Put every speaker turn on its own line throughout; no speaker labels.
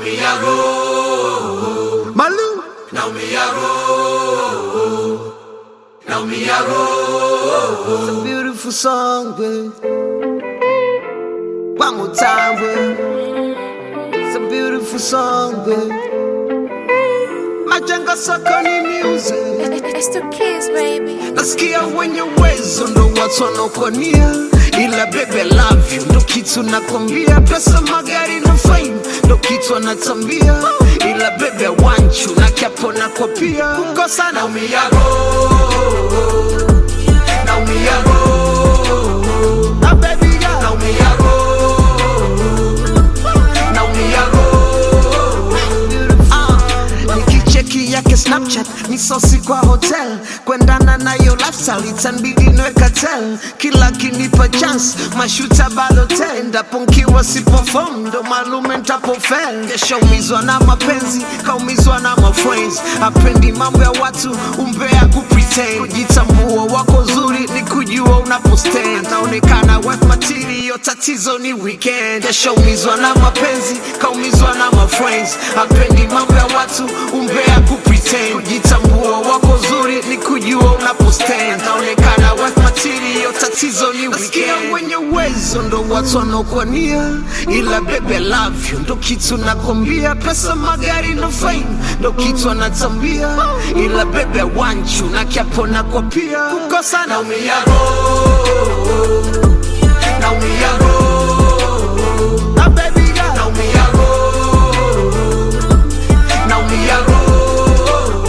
naumia roho,
Malu,
naumia roho, naumia roho.
it's a beautiful song, babe. One more time, babe. It's a beautiful song, babe. Majengo sokoni music.
It's the kids, baby.
nasikia wenye uwezo ndo watu wanaokonia ila bebe love you ndo kitu nakwambia pesa magari na fame ndo kitu anatambia ila bebe wanchu na kiapo nako pia kukosa na
Naumia roho, naumia roho,
na baby girl
naumia roho, naumia roho.
Ah, nikicheki yake snapchat misosi kwa hotel kwendana nayo lifestyle itanbidi nweka tel kila kinipa chance mashuta balotel endapo nkiwa sipofom ndo malume ntapofel keshaumizwa na mapenzi kaumizwa na mafriends apendi mambo ya watu umbea kupretend kujitambua wako zuri ni kujua unapostand naonekana worth material tatizo ni weekend keshaumizwa na mapenzi kaumizwa na mafriends apendi mambo ya watu umbea kupretend kujitambua wako zuri ni kujua unapostand naonekana worth material tatizo ni weekend wenye uwezo ndo watu wanaokwania ila bebe love you ndo kitu nakwambia pesa magari na fame ndo kitu anatambia ila bebe wanchu na kiapo nako pia kukosa na
Naumia roho, naumia roho,
na baby girl
naumia roho, naumia roho.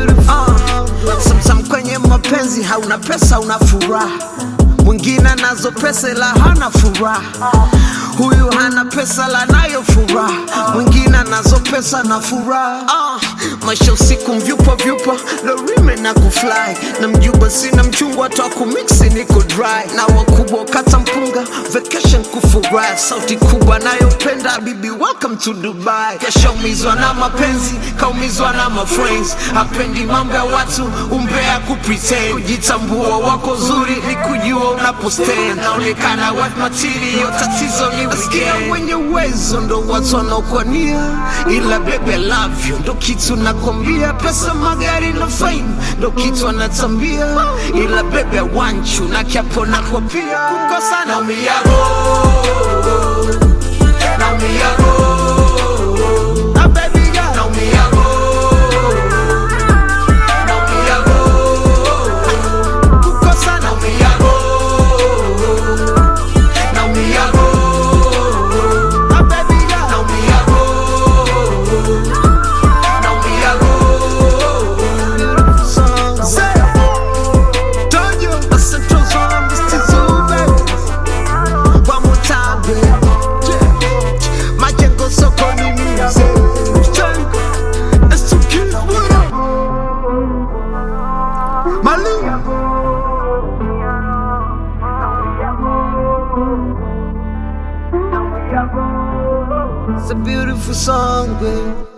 Uh, sometimes kwenye mapenzi hauna pesa una furaha mwingine anazo pesa ila hana furaha huyu hana pesa la nayo furaha mwingine anazo pesa na furaha uh, maisha usiku mvyupa vyupa lorime na kufly na mjuba sina mchungwa twa kumiksi niko dry na wakubwa kata mpunga vacation kufurahi sauti kubwa nayopenda bibi welcome to dubai keshaumizwa na mapenzi kaumizwa na mafriends hapendi mambo ya watu umbea kupretend kujitambua wako zuri ni kujua unapostand naonekana worth material tatizo ni Nasikia wenye uwezo ndo watu wanaokwania ila bebe love you ndo kitu nakwambia pesa magari na fame ndo kitu anatambia ila bebe wanchu na kiapo nako pia kukosa na
Naumia roho, naumia roho,
na baby girl
naumia roho, naumia roho,
kukosa na
naumia roho, naumia roho,
na baby girl
naumia roho, naumia roho.
beautiful song say told you I said trust on Mr. Zube one more time baby majengo sokoni music It's too cute what up Malu It's a beautiful song, babe.